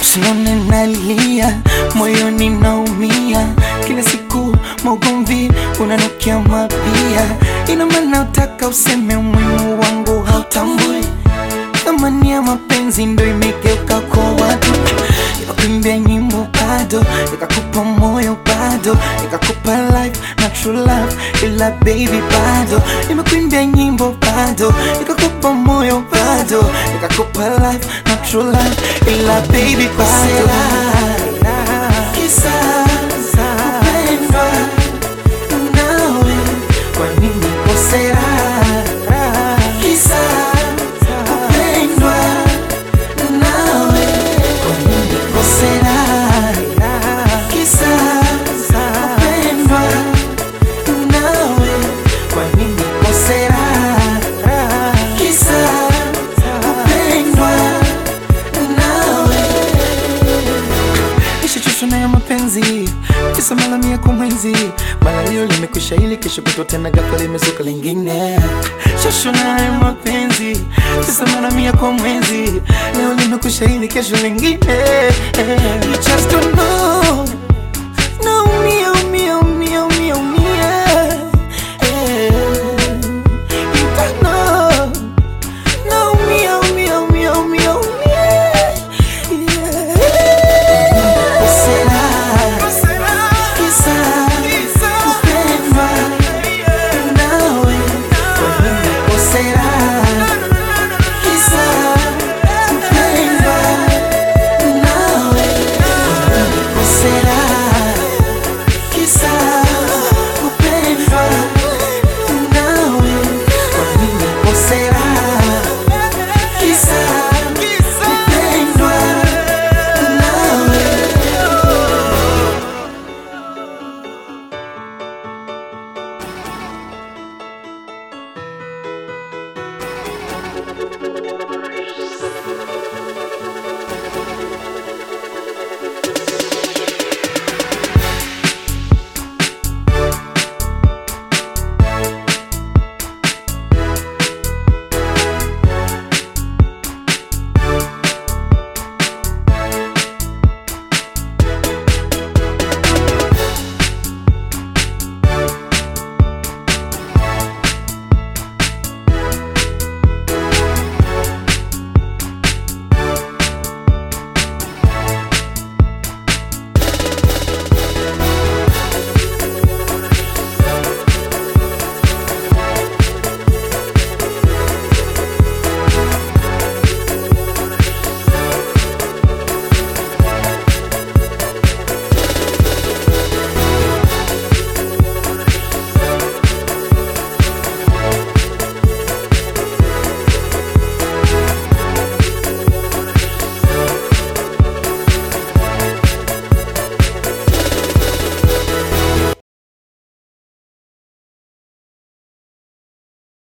Usione nalia, moyoni naumia, kila siku maugomvi unanukia mapia. Ina maana utaka useme umuhimu wangu hautambui, thamani ya mapenzi ndo imegeuka kwa watu. Nikakuimbia nyimbo bado, nikakupa moyo bado, nikakupa life na true love, ila baby bado. Nimekuimbia nyimbo bado, nikakupa moyo bado, nikakupa life na true love, ila baby bado. Kisa kupendwa nawe, kwa nini kosera? Kisa kupendwa nawe, kwa nini kosera? Kisa kupendwa nawe, kwa nini kosera? Kisa kupendwa nawe Nishachoshwa na ya mapenzi kisa mara mia kwa mwezi, mara leo limekwisha ili kesho kutwa tena ghafla limezuka lingine. Choshwa na ya mapenzi kisa mara mia kwa mwezi, leo limekwisha ili kesho lingine. You just don't know